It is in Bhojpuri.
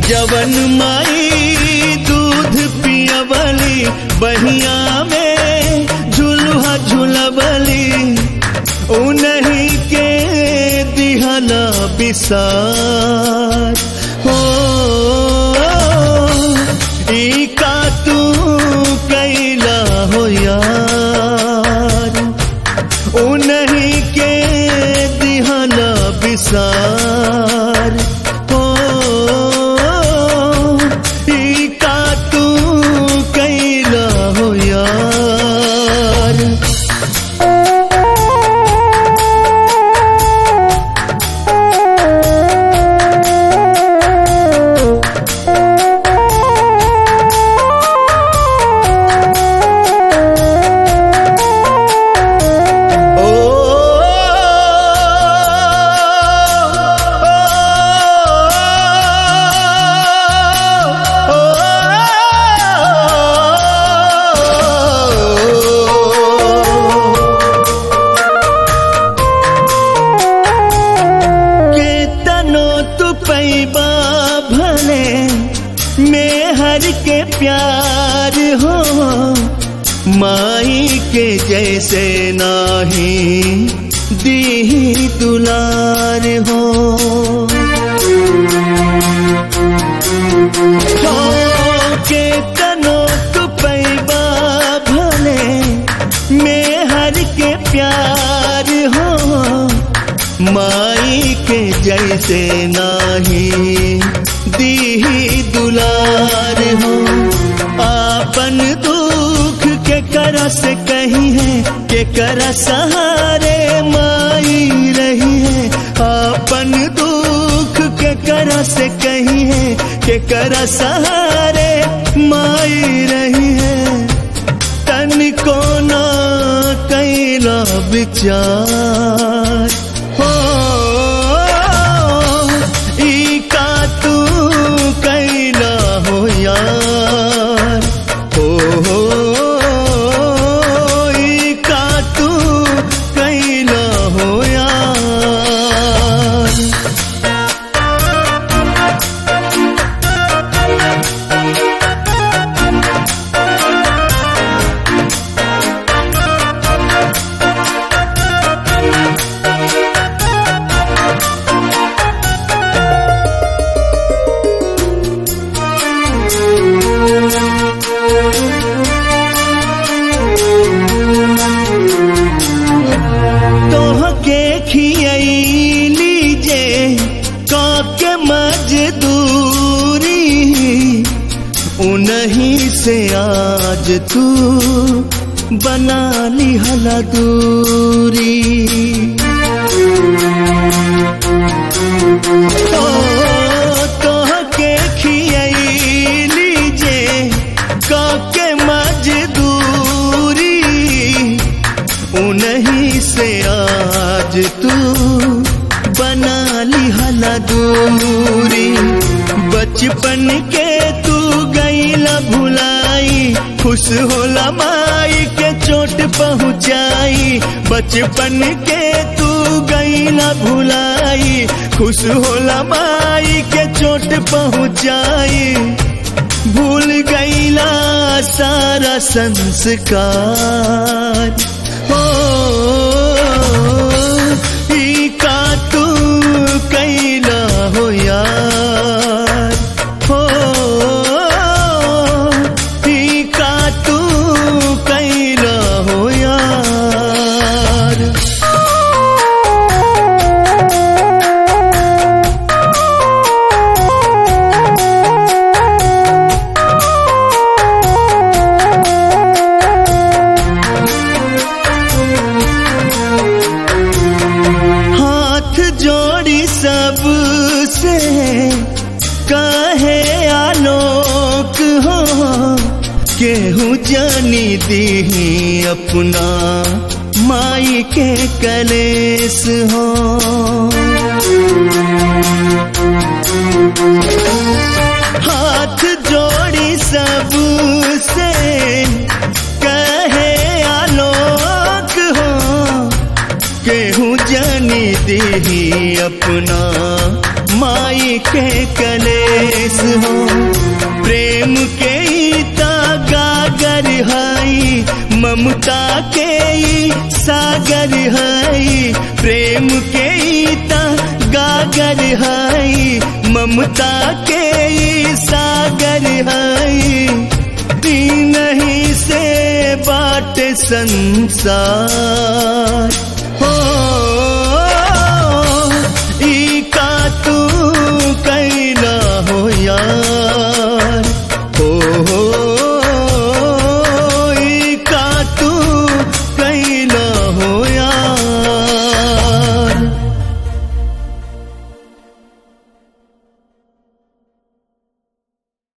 जवन माई दूध पियवली बहिया में झुलुहा झुलवली उन्हीं के दिहला बिसार हो ई का तू कैला हो यार उन्हीं के दिहला बिसार हो ई का तू कैला हो यार ओ केतनो तू पैबा भले में हर के प्यार हो माई के जैसे नाही दी दुलार हो हो केतनो तू पैबा भले में हर के प्यार हो माई के जैसे नाही दी दुलार हो आपन दुख के कर से कही है के कर सहारे माई रही है आपन दुख के कर से कही है के कर सहारे माई रही है तन को ना कैला विचार हो ई का तू कैला हो यार हो ई का तू कैला हो यार तोहके खियली जे काके मजदूरी उन्हीं से आज तू बना ली हला दूरी तो तोहके खियली जे काके मजदूरी उन्हीं से आज तू बना ली हला दूरी बचपन के तू गईला भुलाई खुश होला माई के चोट पहुँचाई बचपन के तू गईला भुलाई खुश होला माई के चोट पहुँचाई भूल गईला सारा संस्कार हो ई का तू कैला हो यार हो ई का तू कैला हो यार हाथ जोड़ी सब से कहे आलोक हो केहू जानी दी अपना माई के कलेस हो हाथ जोड़ी सब से कहे आलोक हो केहू जानी दी अपना माई के कलेस हो प्रेम के ता गागर हई ममता के ई सागर हई प्रेम के ता गागर हई ममता के ई सागर हई नहीं से बाट संसार हो ई का तू